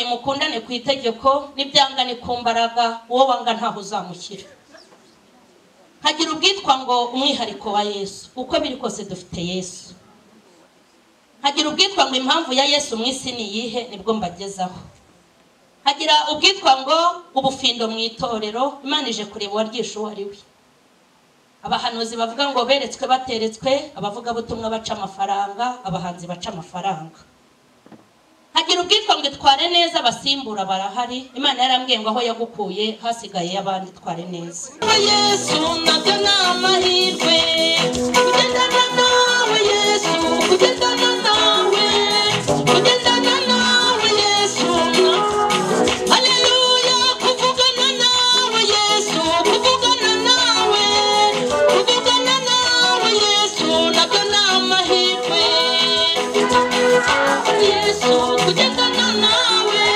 nimukundane ku itegeko n'ibyangane ku mbaraga uwo wanga ntaho uzamukira hagira ubwitwa ngo umwihariko wa yesu uko biri kose dufite yesu hagira ubwitwa ngo impamvu ya yesu mu isi ni iyihe nibwo mbagezaho hagira ubwitwa ngo ubufindo mu itorero imana ije kureba uwaryisha uwo ari we abahanuzi bavuga ngo beretswe bateretswe abavugabutumwa baca amafaranga abahanzi baca amafaranga hagira ubwitwa ngo itware neza abasimbura barahari imana yarambwiye ngo aho yagukuye hasigaye y'abandi itware neza yesu nabyo ni amahirwe kugendana nawe yesu kugendana nawe kugendana nawe yesu haleluya kuvugana nawe yesu kuvugana nawe kuvugana nawe yesu nabyo ni amahirwe yesu kugendana nawe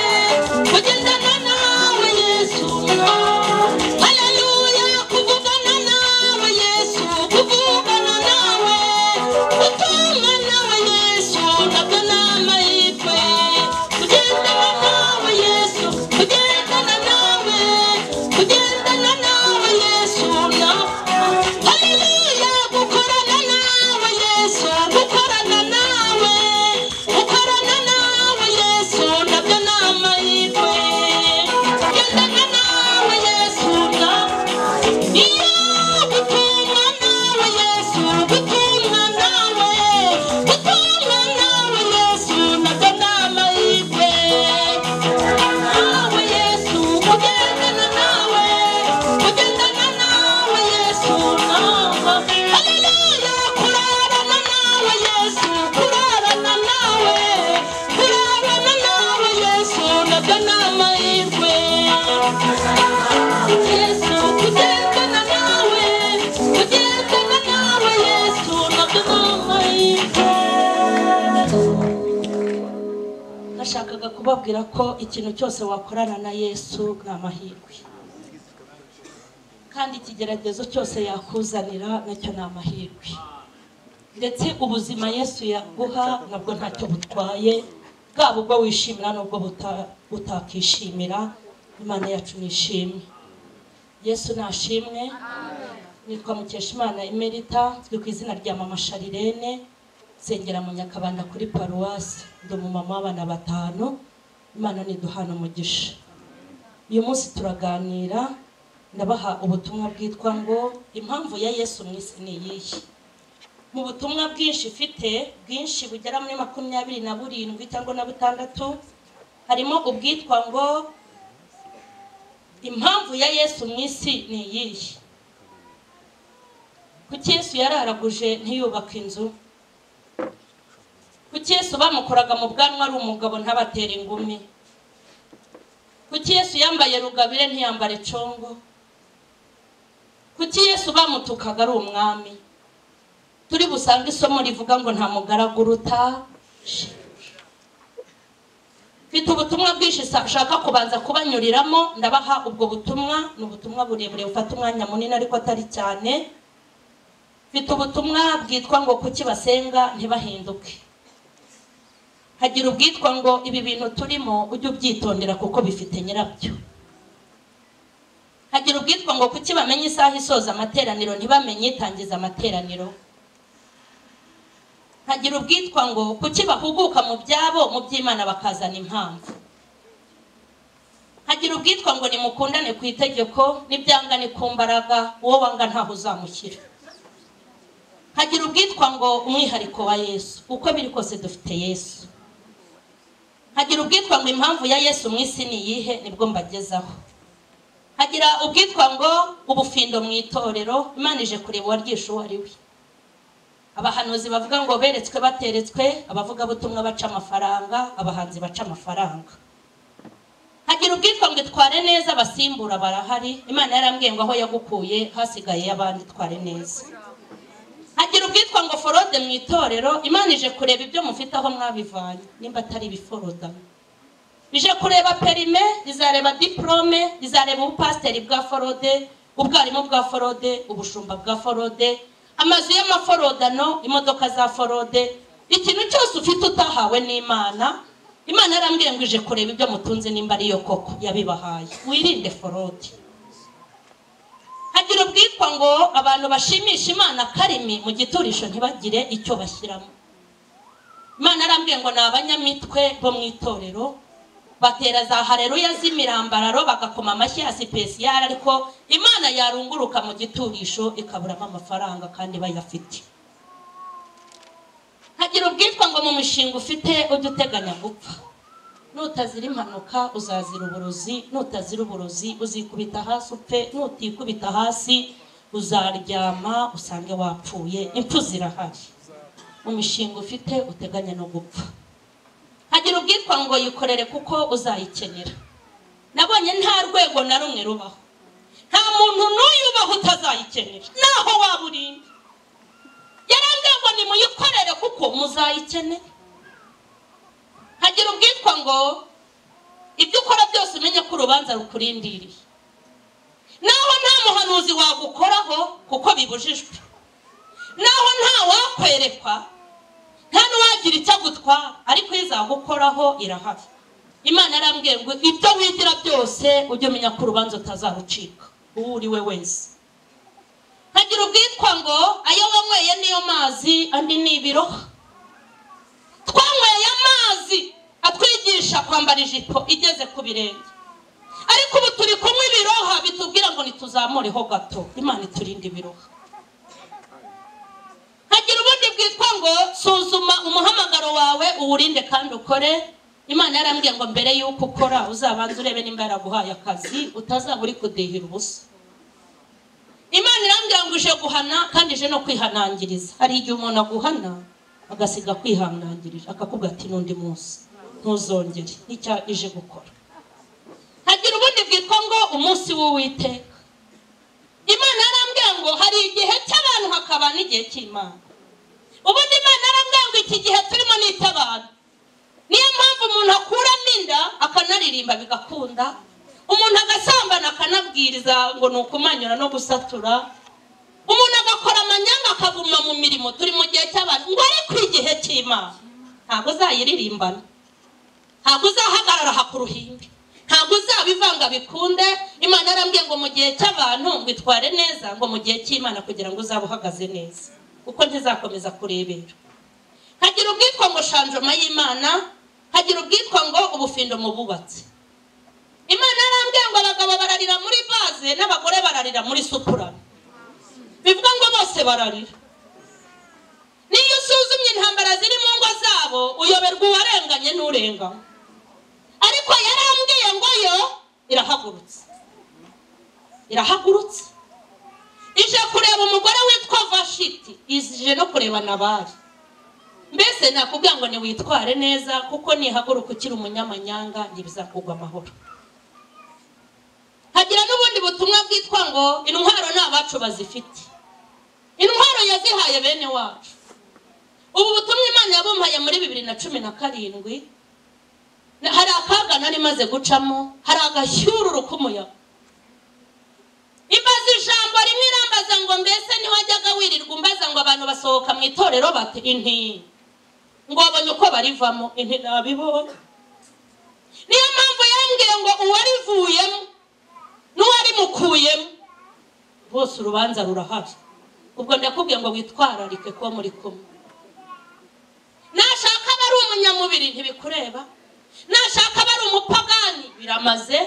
kugendana nawe yesu haleluya kuvugana nawe yesu kuvugana nawe gutuma nawe yesu nabyo ni amahirwe kugendana nawe yesu kugendana nawe kugendana nawe yesu haleluya gukorana nawe yesu gukorana nawe gukorana nawe yesu nabyo ni amahirwe kugendana nawe yesu iyo gutumwa nawe yesu gutumwa nawe gutumwa nawe yesu nabyo ni amahirwe nawe yesu kugendana nawe kugendana nawe yesu nawe haleluya kurarana nawe yesu kurarana nawe kurarana nawe yesu nabyo ni amahirwe yesu kugendana nawe kugendana nawe yesu nabyo ni amahirwe nashakaga kubabwira ko ikintu cyose wakorana na yesu ni amahirwe kandi ikigeragezo cyose yakuzanira nacyo ni amahirwe ndetse ubuzima yesu yaguha nabwo ntacyo butwaye bwaba ubwo wishimira n'ubwo buta- utakishimira imana yacu nishimwe yesu nashimwe nitwa mukeshimana emerita twe ku izina rya mama sharirene nsengera mu nyakabanda kuri paruwasi ndi umumama w'abana batanu imana niduhana umugisha uyu munsi turaganira ndabaha ubutumwa bwitwa ngo impamvu ya yesu mu isi ni iyihe mu butumwa bwinshi mfite bwinshi bugera muri makumyabiri na burindwi cyangwa na butandatu harimo ubwitwa ngo impamvu ya yesu mu isi ni iyihe kuki yesu yararaguje ntiyubake inzu kuki yesu bamukoraga mu bwanwa ari umugabo ntabatera ingumi kuki yesu yambaye rugabire ntiyambare congo kuki yesu bamutukaga ari umwami turi busange isomo rivuga ngo nta mugaragu uruta shebuja mfite ubutumwa bwinshi nshaka kubanza kubanyuriramo ndabaha ubwo butumwa ni ubutumwa burebure bufata umwanya munini ariko atari cyane mfite ubutumwa bwitwa ngo kuki basenga ntibahinduke hagira ubwitwa ngo ibi bintu turimo ujye ubyitondera kuko bifite nyirabyo hagira ubwitwa ngo kuki bamenye isaha isoza amateraniro ntibamenye itangiza amateraniro hagira ubwitwa ngo kuki bahuguka mu byabo mu by'imana bakazana impamvu hagira ubwitwa ngo nimukundane ku itegeko n'ibyangane ku mbaraga uwo wanga ntaho uzamukira hagira ubwitwa ngo umwihariko wa yesu uko biri kose dufite yesu hagira ubwitwa ngo impamvu ya yesu mu isi ni iyihe nibwo mbagezaho hagira ubwitwa ngo ubufindo mu itorero imana ije kureba uwaryisha uwo ari we abahanuzi bavuga ngo beretswe bateretswe abavugabutumwa baca amafaranga abahanzi baca amafaranga hagira ubwitwa ngo itware neza abasimbura barahari imana yarambwiye ngo aho yagukuye hasigaye y'abandi itware neza hagira ubwitwa ngo forode mu itorero imana ije kureba ibyo mufite aho mwabivanye nimba atari ibiforoda ije kureba perime izareba diporome izareba ubupasiteri bwa forode ubwarimu bwa forode ubushumba bwa forode amazu y'amaforodano imodoka za forode ikintu cyose ufite utahawe n'imana imana yarambwiye ngo ije kureba ibyo mutunze nimba ariyo koko yabibahaye wirinde forode hagira ubwitwa ngo abantu bashimisha imana karimi mu giturisho ntibagire icyo bashyiramo imana yarambwiye ngo ni abanyamitwe bo mu itorero batera za hareruya z'imirambararo bagakoma amashyi ya sipesiyari ariko imana yarunguruka mu giturisho ikaburamo amafaranga kandi bayafite hagira ubwitwa ngo mu mishinga ufite ujye uteganya gupfa nutazira impanuka uzazira uburozi nutazira uburozi uzikubita hasi upfe nutikubita hasi uzaryama usange wapfuye impfu zirahari mu mishinga ufite uteganya no gupfa hagira ubwitwa ngo yikorere kuko uzayikenera nabonye nta rwego na rumwe rubaho nta muntu n'uyu ubaho utazayikenera naho waba urinda yarambwiye ngo nimuyikorere kuko muzayikenera hagira ubwitwa ngo ibyo ukora byose umenye ko urubanza rukurindiriye naho nta muhanuzi wagukoraho kuko bibujijwe naho nta wakwerekwa nta n'uwagira icyo agutwara ariko iyo izagukoraho irahari imana yarambwiye ngo ibyo wigira byose ujye umenya ko urubanza utazarucika uwo uri we wese hagira ubwitwa ngo ayo wanyweye niyo mazi andi ni ibiro twanyweye amazi atwigisha kwambara ijipo igeze ku birenge ariko ubu turi kunywa ibiroha bitubwira ngo ntituzamureho gato imana iturinde ibiroha hagira ubundi bwitwa ngo suzuma umuhamagaro wawe uwurinde kandi ukore imana yarambwiye ngo mbere y'uko ukora uzabanze urebe nimba yaraguhaye akazi utazaba uri kudehira ubusa imana irambwira ngo uje guhana kandi ije no kwihanangiriza hari igihe umuntu aguhana agasiga kwihanangirira akakubwira ati n'undi munsi ntuzongere n'icyo ije gukora hagira ubundi bwitwa ngo umunsi w'uwiteka imana yarambwira ngo hari igihe cy'abantu hakaba n'igihe cy'imana ubundi imana yarambwira ngo iki gihe turimo ni icy'abantu niyo mpamvu umuntu akuramo inda akanaririmba bigakunda umuntu agasambana akanabwiriza ngo ni ukumanyura no gusatura umuntu agakora amanyanga akaguma mu mirimo turi mu gihe cy'abantu ngo ariko igihe cy'imana ntabwo uzayiririmbana ntabwo uzahagarara aha ku ruhimbi ntabwo uzabivanga bikunde imana yarambwiye ngo mu gihe cy'abantu ngo itware neza ngo mu gihe cy'imana kugira ngo uzabe uhagaze neza kuko ntizakomeza kurebera hagira ubwitwa ngo shanjoma y'imana hagira ubwitwa ngo ubufindo mu bubatsi imana yarambwiye ngo abagabo bararira muri baze n'abagore bararira muri supurama bivuga ngo bose bararira niyo usuzumye intambara ziri mu ngo zabo uyoberwa uwarenganye n'urenganywe ariko yarambwiye ngo yo irahagurutse irahagurutse ije kureba umugore witwa vashiti ije no kureba nabari mbese nakubwira ngo ntiwitware neza kuko nihaguruka ukiri umunyamanyanga ntibizakugwa amahoro hagira n'ubundi butumwa bwitwa ngo intwaro ni abacu bazifite intwaro yazihaye bene wacu ubu butumwa imana yabumpaye muri bibiri na cumi na karindwi hari akaga nari maze gucamo hari agashyururu k'umuyaga imbaza ijambo rimwe irambaza ngo mbese ntiwajyaga wirirwa umbaza ngo abantu basohoka mu itorero bati inti ngo babonye uko barivamo inti ntabibonye niyo mpamvu yambwiye ngo uwarivuyemo n'uwarimukuyemo bose urubanza rurahari ubwo ndakubwiye ngo witwararike kuba muri kumwe nashaka aba ari umunyamubiri ntibikureba nashaka aba ari umupagani biramaze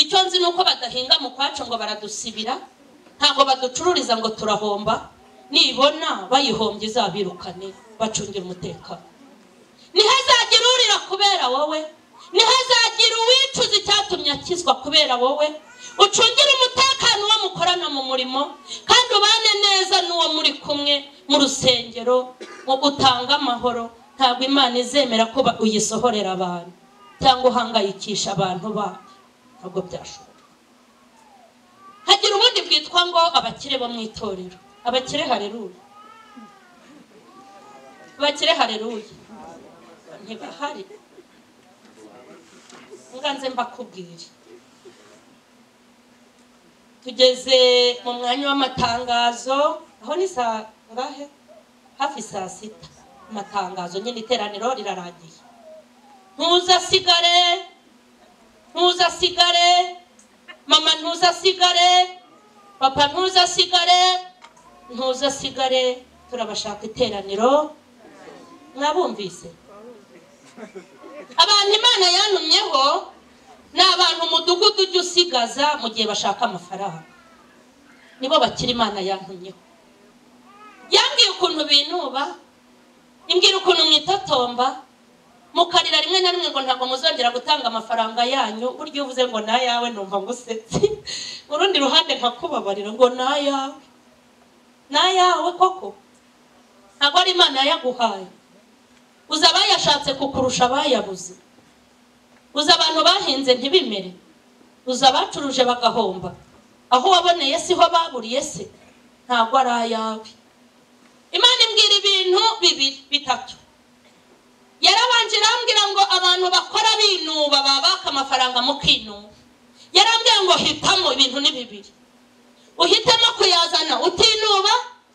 icyo nzi ni uko badahinga mu kwacu ngo baradusibira ntabwo baducururiza ngo turahomba nibona bayihombye izabirukane bacungira umutekano ntihazagira urira kubera wowe ntihazagira uwicuza icyatumye akizwa kubera wowe ucungire umutekano uwo mukorana mu murimo kandi ubane neza n'uwo muri kumwe mu rusengero mu gutanga amahoro ntabwo imana izemera ko ba- uyisohorera abantu cyangwa uhangayikisha abantu babo ntabwo byashoboka hagira ubundi bwitwa ngo abakire bo mu itorero abakire hareruya abakire hareruya ntibahari nganze mbakubwire tugeze mu mwanya w'amatangazo aho ni saa ngahe hafi saa sita amatangazo nyine iteraniro rirarangiye ntuzasigare ntuzasigare mama ntuzasigare papa ntuzasigare ntuzasigare turabashaka iteraniro mwabumvise abantu imana yantumyeho ni abantu umudugudu ujya usigaza mu gihe bashaka amafaranga nibo bakira imana yantumyeho yambwiye ukuntu binuba imbwira ukuntu mwitotomba mukarira rimwe na rimwe ngo ntabwo muzongera gutanga amafaranga yanyu burya iyo uvuze ngo ni ayawe numva ngusetse urundi ruhande nkakubabarira ngo ni ayawe ni ayawe koko ntabwo ari imana yaguhaye uzi abayashatse kukurusha abayabuze uzi abantu bahinze ntibimere uzi abacuruje bagahomba aho waboneye siho baburiye se ntabwo ari ayawe imana imbwira ibintu bibiri bitatu yarabanje irambwira ngo abantu bakora binuba babaka amafaranga mukinuba yarambwira ngo hitamo ibintu ni bibiri uhitemo kuyazana utinuba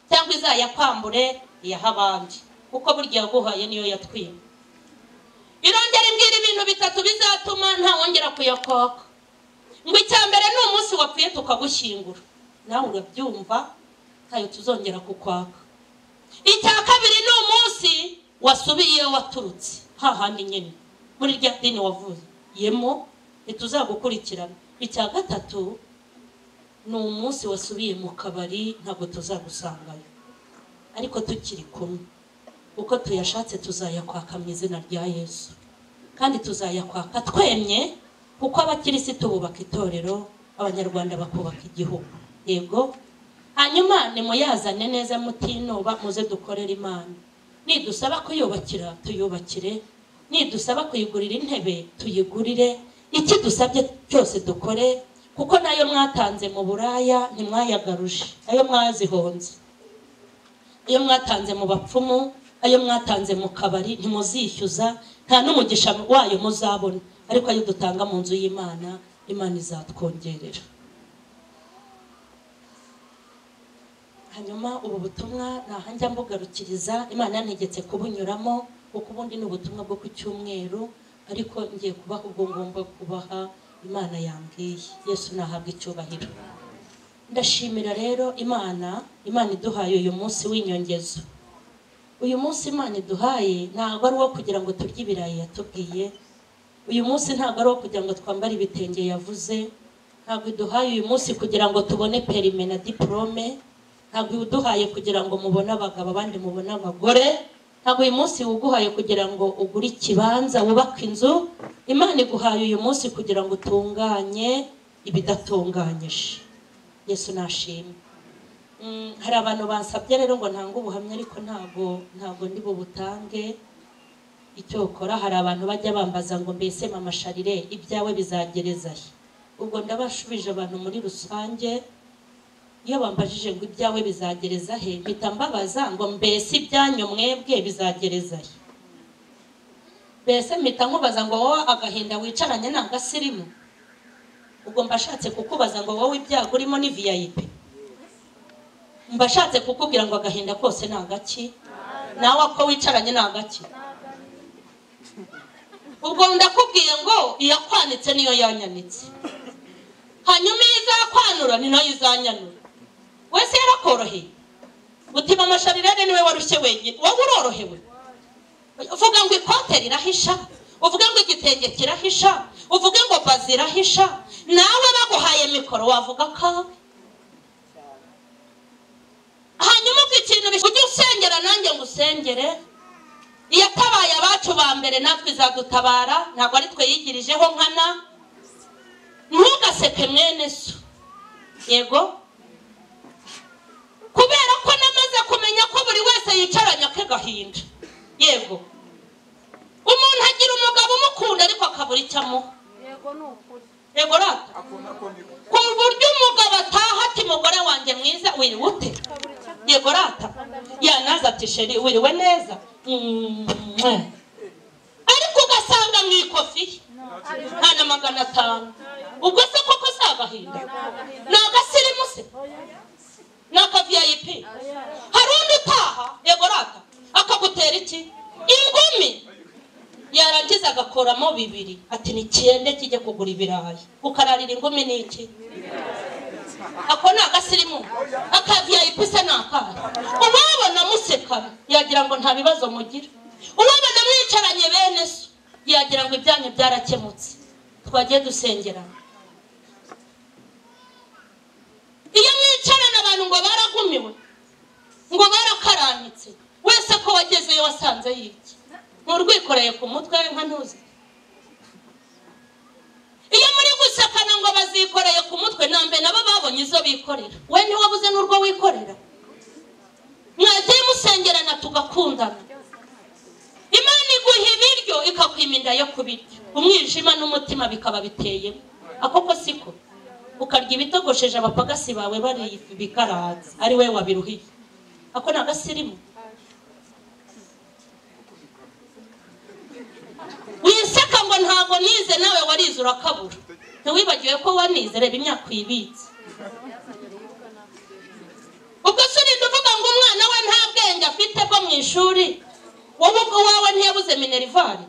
cyangwa izayakwambure iyaha abandi kuko burya yaguhaye niyo yatwiba irongera imbwira ibintu bitatu bizatuma ntawongera kuyakwaka ngo icya mbere ni umunsi wapfuye tukagushyingura nawe urabyumva ntayo tuzongera kukwaka icya kabiri ni umunsi wasubiye iyo waturutse hahandi nyine muri rya dini wavuyemo ntituzagukurikirana icya gatatu ni umunsi wasubiye mu kabari ntabwo tuzagusangayo ariko tukiri kumwe uko tuyashatse tuzayakwaka mu izina rya yesu kandi tuzayakwaka twemye kuko abakirisitu bubaka itorero abanyarwanda bakubaka igihugu yego hanyuma nimuyazane neza mutinuba muze dukorere imana nidusaba kuyubakira tuyubakire nidusaba kuyigurira intebe tuyigurire icyo dusabye cyose dukore kuko nayo mwatanze mu buraya ntimwayagaruje ayo mwazihonze ayo mwatanze mu bapfumu ayo mwatanze mu kabari ntimuzishyuza nta n'umugisha wayo muzabona ariko ayo dutanga mu nzu y'imana imana izatwongerera hanyuma ubu butumwa ntahanjya mbugarukiriza imana yantegetse kubunyuramo kuko ubundi ni ubutumwa bwo ku cyumweru ariko ngiye kubaha ubwo ngomba kubaha imana yambwiye yesu nahabwa icyubahiro ndashimira rero imana imana iduhaye uyu munsi w'inyongezo uyu munsi imana iduhaye ntabwo ari uwo kugira ngo turye ibirayi yatubwiye uyu munsi ntabwo ari uwo kugira ngo twambare ibitenge yavuze ntabwo iduhaye uyu munsi kugira ngo tubone perime na diporome ntabwo iwuduhaye kugira ngo mubone abagabo abandi mubone abagore ntabwo uyu munsi wuguhaye kugira ngo ugure ikibanza wubake inzu imana iguhaye uyu munsi kugira ngo utunganye ibidatunganyije yesu nashimwe Mm, hari abantu bansabye rero ngo ntange ubuhamya ariko ntabwo ntabwo ndi bubutange icyo ukora hari abantu bajya bambaza ngo mbese mama sharire ibyawe bizagereza he ubwo ndabashubije abantu muri rusange iyo bambajije ngo ibyawe bizagereza he mpita mbabaza ngo mbese ibyanyu mwebwe bizagereza he mbese mpita nkubaza ngo wowe agahinda wicaranye ni agasirimu ubwo mbashatse kukubaza ngo wowe ibyago urimo ni viyayipi mbashatse kukubwira ngo agahinda kose ni agaki nawe ako wicaranye ni agaki ubwo ndakubwiye ngo iyakwanitse niyo yanyanitse hanyuma iyo izakwanura ni nayo izanyanura wese yarakoroheye utima amasharirere niwe warushye wenyine wowe urorohewe uvuga ngo ikote rirahisha uvuge ngo igitenge kirahisha uvuge ngo bazi irahisha nawe baguhaye mikoro wavuga ko hanyuma ubwo ikintu bishya ujye usengera nanjye ngo usengere iyatabaye abacu ba mbere natwe izadutabara ntabwo ari twe yigirijeho nkana ntugaseke mwene so yego kubera ko namaze kumenya ko buri wese yicaranye ake gahinda yego umuntu agira umugabo umukunda ariko akabura icyo amuha yego rata ku buryo umugabo ataha ati mugore wanjye mwiza wiriwe ute yego rata yanaza ati sheri wiriwe neza Mwah. ariko ugasanga mu ikofi ye nta na magana atanu ubwo se koko si agahinda ni agasirimu se ni akaviyayipi hari undi utaha yego rata akagutera iki ingumi ya yarangiza agakoramo bibiri ati nikende kijya kugura ibirayi ukararira ingumi n'iki ako ni agasirimu akaviyayipi se ni akahe uwabona musekana yagira ngo nta bibazo mugira uwabona mwicaranye bene so yagira ngo ibyanyu byarakemutse twagiye dusengerana iyo mwicarana abantu ngo baragumiwe ngo barakaranitse wese ko wagezeyo wasanze yiki murwikoreye ku mutwe nka ntuzi iyo muri gusakana ngo bazikoreye ku mutwe nambe nabo babonye izo bikorera we ntiwabuze n'urwo wikorera mwagiye musengerana tugakundana imana iguha ibiryo ikakwima inda yo kubirya umwijima n'umutima bikaba biteye akoko siko ukarya ibitogosheje abapagasi bawe baribikaranze ari we wabiruhiye ako ni agasirimu wiseka ngo ntabwo nize nawe warize urakabura ntiwibagiwe ko wanize reba imyaka uyibitse ubwo se urinda uvuga ngo umwana we nta bwenge afite bwo mu ishuri wowe ubwo wawe ntiyabuze minerivare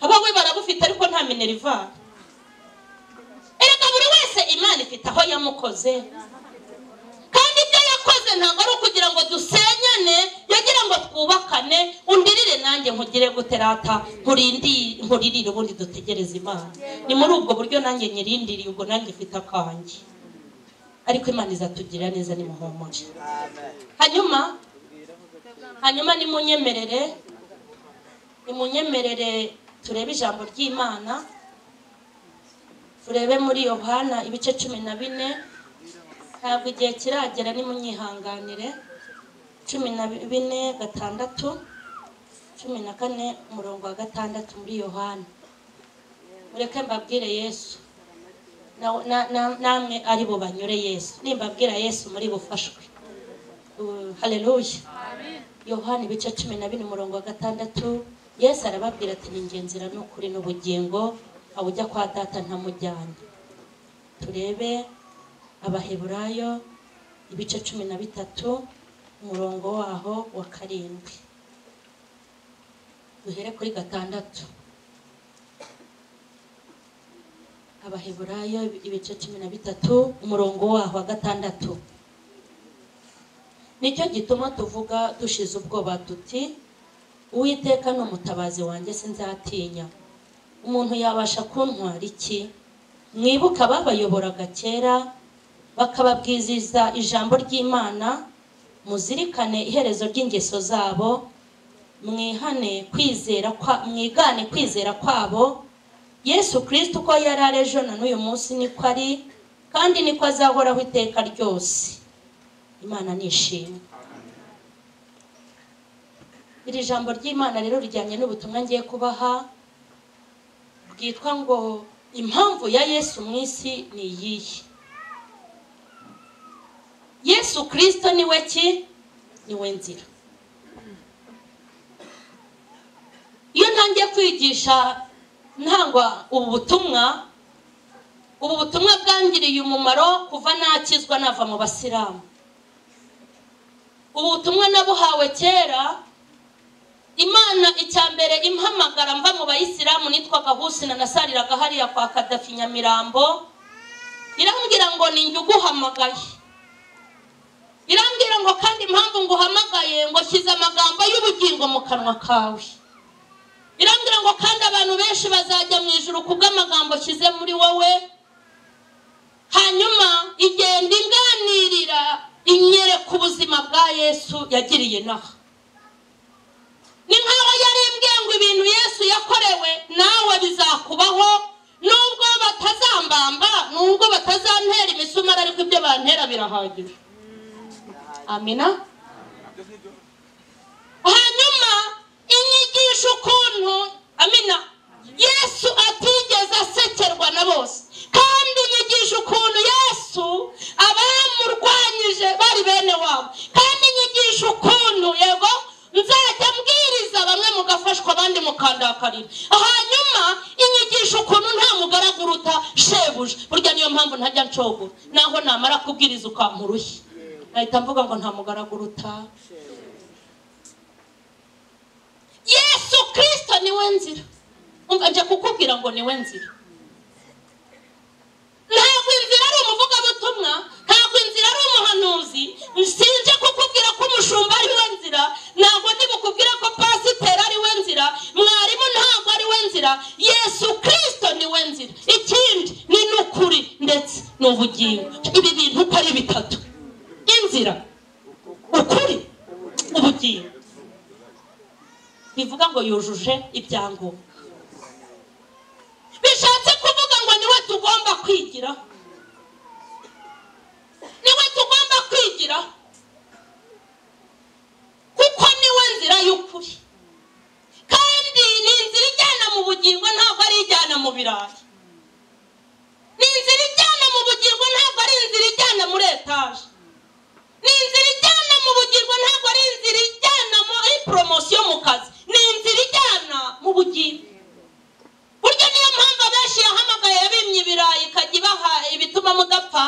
abawe barabufite ariko nta minerivare erega buri wese imana ifite aho yamukoze kandi ibyo yakoze ntabwo ari ukugira ngo dusenyane yagira ngo twubakane undirire nanjye nkugire guterata nkuririre ubundi dutegereze imana ni muri ubwo buryo nanjye nyirindiriye ubwo nanjye mfite akanjye ariko imana izatugirira neza nimuhumure hanyuma hanyuma nimunyemerere nimunyemerere turebe ijambo ry'imana turebe muri yohana ibice cumi na bine ntabwo igihe kiragera nimunyihanganire cumi na bine gatandatu cumi na kane umurongo wa gatandatu muri yohana mureke mbabwire yesu Na- na- na- namwe ari bo banyure yesu nimbabwira yesu muri bufashwe Uh, haleluya yohana ibice cumi na bine umurongo wa gatandatu yesu arababwira ati ni ingenzira n'ukuri n'ubugingo aho ujya kwa data ntamujyanye turebe abaheburayo ibice cumi na bitatu umurongo waho wa karindwi duhere kuri gatandatu abaheburayo ibice cumi na bitatu umurongo waho wa gatandatu nicyo gituma tuvuga dushize ubwoba tuti uwiteka ni umutabazi wanjye sinzatinya umuntu yabasha kuntwara iki mwibuke ababayoboraga kera bakababwizeza ijambo ry'imana muzirikane iherezo ry'ingeso zabo mwihane kwizera kwa mwigane kwizera kwabo yesu kirisito uko yari ari ejo na n'uyu munsi niko ari kandi niko azahoraho iteka ryose imana nishimwe iri jambo ry'imana rero rijyanye n'ubutumwa ngiye kubaha bwitwa ngo impamvu ya yesu mu isi ni iyihe yesu kirisito ni we ki ni we nzira iyo ntangiye kwigisha ntangwa ubu butumwa ubu butumwa bwangiriye umumaro kuva nakizwa nava mu basilamu ubu butumwa nabuhawe kera imana icya mbere impamagara mva mu bayisilamu nitwaga husina nasaliraga hariya kwa kadafi nyamirambo irambwira ngo ni njye uguhamagaye irambwira ngo kandi impamvu nguhamagaye ngo shyize amagambo y'ubugingo mu kanwa kawe irambwira ngo kandi abantu benshi bazajya mu ijuru kubw'amagambo shyize muri wowe hanyuma igenda inganirira inyereka ubuzima bwa yesu yagiriye inaha ni nkaho yari imbwiye ngo ibintu yesu yakorewe nawe bizakubaho nubwo batazambamba nubwo batazantera imisumari ariko ibyo bantera birahagije amina hanyuma inyigisha ukuntu amina yesu atigeze asekerwa na bose kandi inyigisha ukuntu yesu abamurwanyije bari bene wabo kandi inyigisha ukuntu yego nzajya mbwiriza bamwe mugafashwa abandi mukandakarira hanyuma inyigisha ukuntu nta mugaragu uruta shebuja burya niyo mpamvu ntajya ncogora naho namara kubwiriza ukampurushya nahita mvuga ngo nta mugaragu uruta yesu kirisito niwe nzira umva ajya kukubwira ngo niwe nzira ntabwo inzira ari umuvugabutumwa ntabwo inzira ari umuhanuzi sinjya kukubwira ko umushumba ari we nzira ntabwo ntibukubwire ko pasiteri ari we nzira mwarimu ntabwo ari we nzira yesu kirisito ni we nzira ikindi ni n'ukuri ndetse n'ubugingo ibi bintu uko ari bitatu inzira ukuri ubugingo bivuga ngo yujuje ibyangombwa bishatse kuvuga ngo niwe tugomba kwigira niwe tugomba kwigira kuko niwe nzira y'ukuri kandi ni inzira ijyana mu bugingo ntabwo ari ijyana mu birayi ni inzira ijyana mu bugingo ntabwo ari inzira ijyana muri etaje ni inzira ijyana mu bugingo ntabwo ari inzira ijyana muri poromosiyo mu kazi ni inzira ijyana mu bugingo buryo niyo mpamvu abenshi yahamagaye yabimye ibirayi ikajya ibaha ibituma mudapfa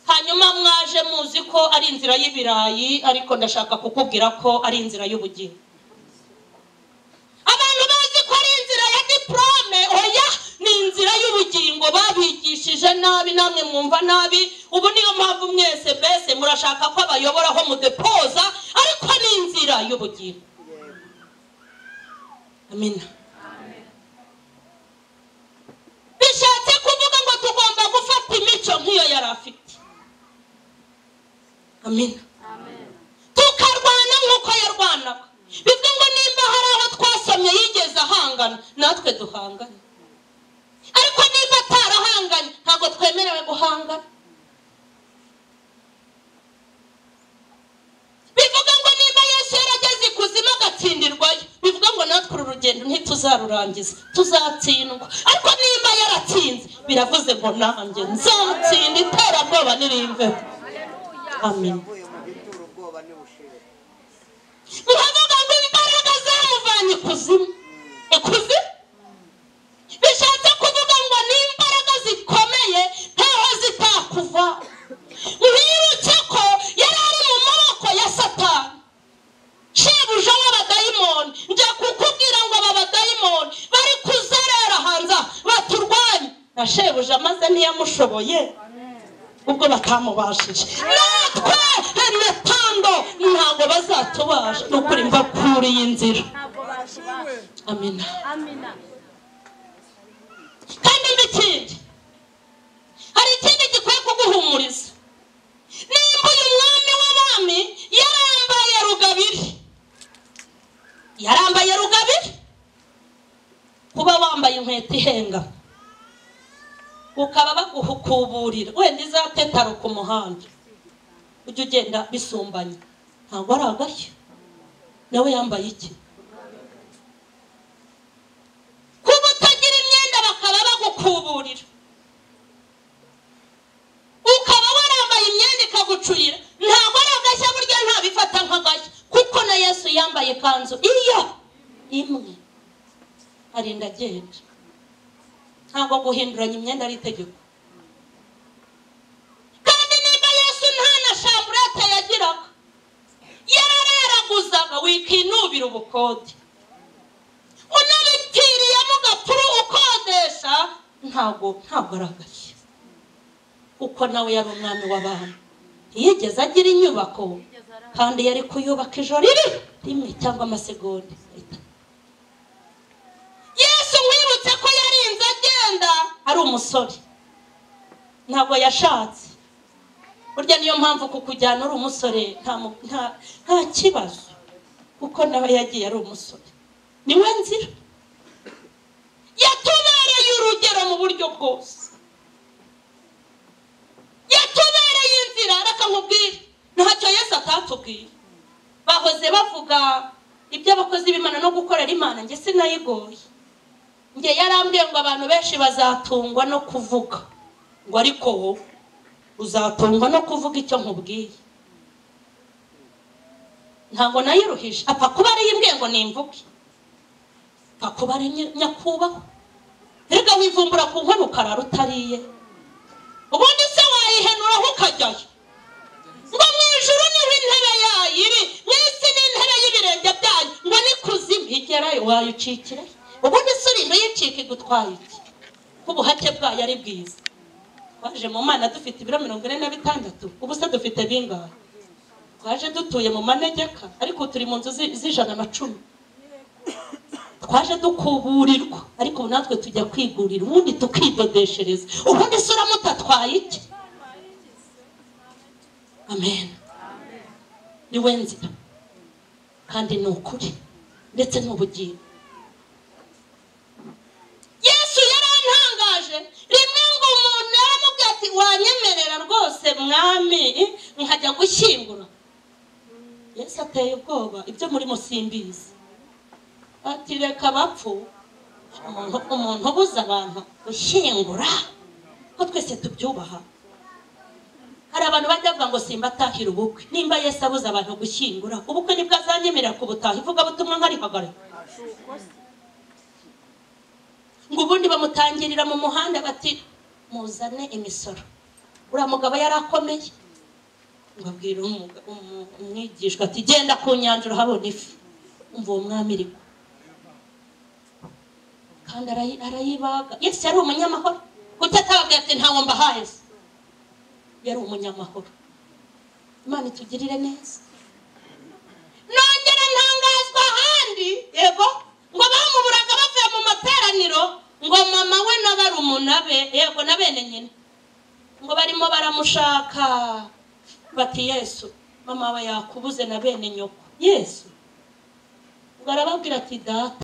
hanyuma mwaje muzi ko ari inzira y'ibirayi ariko ndashaka kukubwira ko ari inzira y'ubugingo abantu bazi ko ari inzira ya diporome oya ni inzira y'ubugingo babigishije nabi namwe mwumva nabi ubu niyo mpamvu mwese mbese murashaka ko abayobora aho mudepoza ariko ni inzira y'ubugingo amina bishatse kuvuga ngo tugomba gufata imico nk'iyo yari afite amina tukarwana nk'uko yarwanaga bivuga ngo nimba hari aho twasomye yigeze ahangana natwe duhangane ariko nimba atarahanganye ntabwo twemerewe guhangana bivuga ngo nimba yesu yarageze ikuzimu agatsindirwayo bivuga ngo natwe uru rugendo ntituzarurangiza tuzatsindwa ariko nimba yaratsinze biravuze ngo nanjye nzatsinda iterabwoba ntirimveho amen uvuye mu bituro ubwoba ntibushire muravuga ngo imbaraga zamuvanye ikuzimu ikuzimu bishatse kuvuga ngo ni imbaraga zikomeye ntaho zitakuva mwibuke ko yari ari mu maboko ya satani shebuja w'abadayimoni njya kukubwira ngo aba badayimoni bari kuzerera hanze aha, baturwanye na shebuja maze ntiyamushoboye ubwo batamubashije natwe emetando ntabwo bazatubasha ni ukuri mva kuri iyi nzira ntabwo bashibasha amina amina kandi mbi ikindi hari ikindi gikwiye kuguhumuriza nimba uyu mwami w'abami yarambaye rugabire yarambaye rugabire kuba wambaye inkweto ihenga ukaba bagukuburira wenda izatetaro ku muhanda ujya ugenda bisumbanye ntabwo ari agashya nawe yambaye iki kuba utagira imyenda bakaba bagukuburira ukaba warambaye imyenda ikagucurira ntabwo ari agashya burya ntabifata nk'agashya kuko na yesu yambaye ikanzu iyo imwe arinda agenda ntabwo guhinduranya imyenda ari itegeko kandi niba yesu nta na shamburete yagiraga yararaguzaga wikinubira ubukode unabipfiriyemo ugapfura ukodesha ntabwo ntabwo ari agashya kuko nawe yari umwami w'abantu ntiyigeze agira inyubako kandi yari kuyubaka ijoro rimwe rimwe cyangwa amasegonda atatu. yesu mwibutse ko yarinze agenda ari umusore ntabwo yashatse burya niyo mpamvu kukujyana uri umusore nta mu- nta- nta kibazo kuko nawe yagiye ari umusore niwe nzira yatubereye urugero mu buryo bwose yatubereye inzira reka nkubwire ntacyo yesu atatubwira bahoze bavuga iby'abakozi b'imana no gukorera imana njye sinayigoye njye yarambwiye ngo abantu benshi bazatungwa no kuvuga ngo ariko wowe uzatungwa no kuvuga icyo nkubwiye ntabwo nayiruhije apfa kuba ariyo imbwiye ngo nimvuge apfa kuba ari nyi- nyakubahwa erega wivumbura ku nkono ukarara utariye ubundi se wayihenuraho ukajyayo ngo mu ijuru niho intebe yayo iri mu isi ni intebe y'ibirenge byanyu ngo n'ikuzimu igerayo wayicikire ubundi isurindo y'icika igutwaye iki ko ubuhake bwayo ari bwiza twaje mu mana dufite ibiro mirongo ine na bitandatu ubu se dufite bingahe twaje dutuye mu manegeka ariko ubu turi mu nzu zi- z'ijana na cumi twaje dukuburirwa ariko ubu natwe tujya kwigurira ubundi tukidodeshereza ubundi se uramutatwaye iki amen ni we nzira kandi ni ukuri ndetse n'ubugingo yesu yarantangaje rimwe ngo umuntu yaramubwira ati wanyemerera rwose mwami nkajya gushyingura yesu ateye ubwoba ibyo murimo simbizi ati reka bapfu umuntu umuntu ubuza abantu gushyingura ko twese tubyubaha hari abantu bajya bavuga ngo simba atahira ubukwe nimba yesu abuze abantu gushyingura ubukwe nibwo azanyemerera kubutaha ivugabutumwa nkari kagari ngo ubundi bamutangirira mu muhanda bati muzane imisoro uriya mugabo yari akomeye ngo abwira umuga- umu- umwigishwa ati genda ku nyanja urahabona ifi umva uwo mwami irimo kandi arayi- arayibaga yesu yari umunyamahoro kuki atababwira ati ntawo mbahaye se yari umunyamahoro imana itugirire neza nongera ntangazwa ahandi yego ngo bamuburaga bavuye mu materaniro ngo mama we na barumuna be yego na bene nyina ngo barimo baramushaka bati yesu mama we yakubuze na bene nyoko yesu ngo arababwira ati data